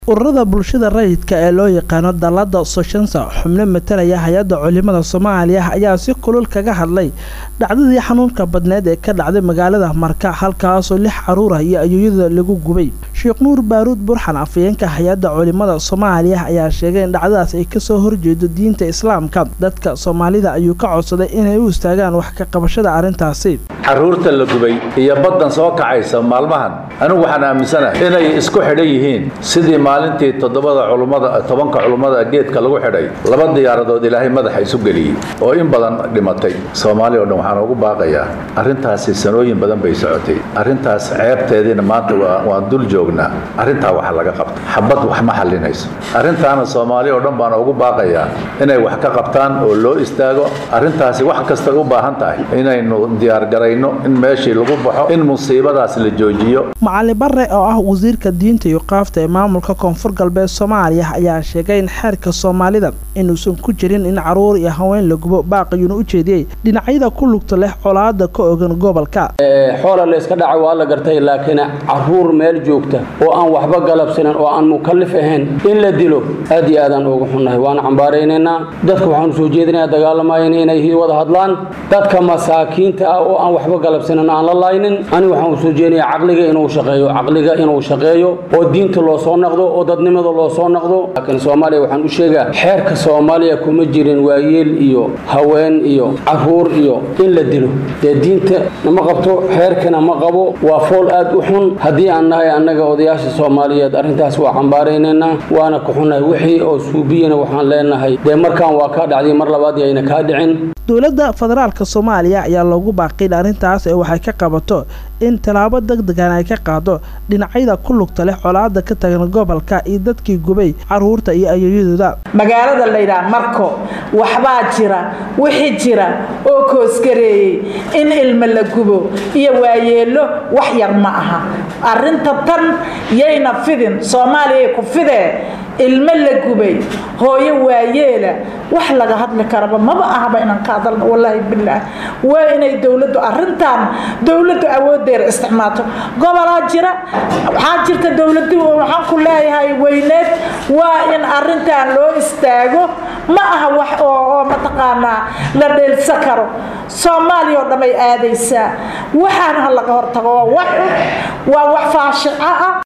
ururada bulshada rayidka ee loo yaqaano dallada soshansa xubno matalaya hay-adda culimada soomaaliya ayaa si kulul kaga hadlay dhacdadii xanuunka badneed ee ka dhacday magaalada marka halkaasoo lix caruur ah iyo ayoyada lagu gubay sheekh nuur baaruud burxan afayeenka hay-adda culimada soomaaliya ayaa sheegay in dhacdadaas ay kasoo horjeedo diinta islaamka dadka soomaalida ayuu ka codsaday inay u istaagaan wax ka qabashada arrintaasi caruurta la gubay iyo baddan soo kacaysa maalmahan anigu waxaan aaminsanahay inay isku xidhan yihiin sidii maalintii toddobada culummada tobanka culummada geedka lagu xidhay laba diyaaradood ilaahay madaxa isu geliyey oo in badan dhimatay soomaali o dhan waxaan ugu baaqayaa arrintaasi sanooyin badan bay socotay arrintaas ceebteediina maanta waan dul joognaa arrintaa waxa laga qabta xabad wax ma xallinayso arrintaana soomaali oo dhan baan ugu baaqayaa inay wax ka qabtaan oo loo istaago arrintaasi wax kastay u baahan tahay inaynu diyaargarayno in meeshii lagu baxo in musiibadaas la joojiyo macalin bare oo ah wasiirka diinta iyo qaafta ee maamulka koonfur galbeed soomaaliya ayaa sheegay in xeerka soomaalida inuusan ku jirin in caruur iyo haween la gubo baaqiyuuna u jeediyey dhinacyada ku lugta leh colaada ka ogan gobolka xoola layska dhaca waa la gartay laakiin caruur meel joogta oo aan waxba galabsanan oo aan mukallif ahayn in la dilo aad iyo aadaan ugu xunnahay waana cambaaraynaynaa dadka waxaanu soo jeedinayaa dagaalamayan inay wada hadlaan dadka masaakiinta ah oo aan waxba galabsanan aan la laynin anigu waxaan soo jeedinayaa caqliga inuu shaqeeyo caqliga inuu shaqeeyo oo diinta loo soo naqdo oo dadnimada loo soo naqdo laakiin soomaaliya waxaan u sheegaa xeerka soomaaliya kuma jirin waayeel iyo haween iyo caruur iyo in la dilo dee diinta nama qabto xeerkana ma qabo waa fool aad u xun haddii aan nahay annaga odayaasha soomaaliyeed arrintaas waa cambaaraynaynaa waana ku xunnahay wixii oo suubiyana waxaan leenahay dee markaan waa kaa dhacday mar labaad yayna kaa dhicin dowladda federaalka soomaaliya ayaa loogu baaqin arrintaas ee waxay ka qabato in tallaabo deg degan ay ka qaado dhinacyada ku lugta leh colaada ka tagan gobolka iyo dadkii gubay caruurta iyo ayoyadooda magaalada laydhaha marko waxbaa jira wixii jira oo koosgareeyey in ilmo la gubo iyo waayeelo wax yar ma aha arrinta tan yayna fidin soomaaliyay ku fidee ilmo la gubay hooyo waayeela wax laga hadli karaba maba ahaba inaan ka hadalno wallaahi bilaah waa inay dowladdu arrintan dowladdu awoodeeda isticmaalto gobolaa jira waxaa jirta dowladu waxaan ku leeyahay weyneed waa in arrintan loo istaago ma aha wax oo mataqaanaa la dheelsa karo soomaaliya oo dhamay aadaysaa waxaana ha laga hortago waa wax waa wax faashico ah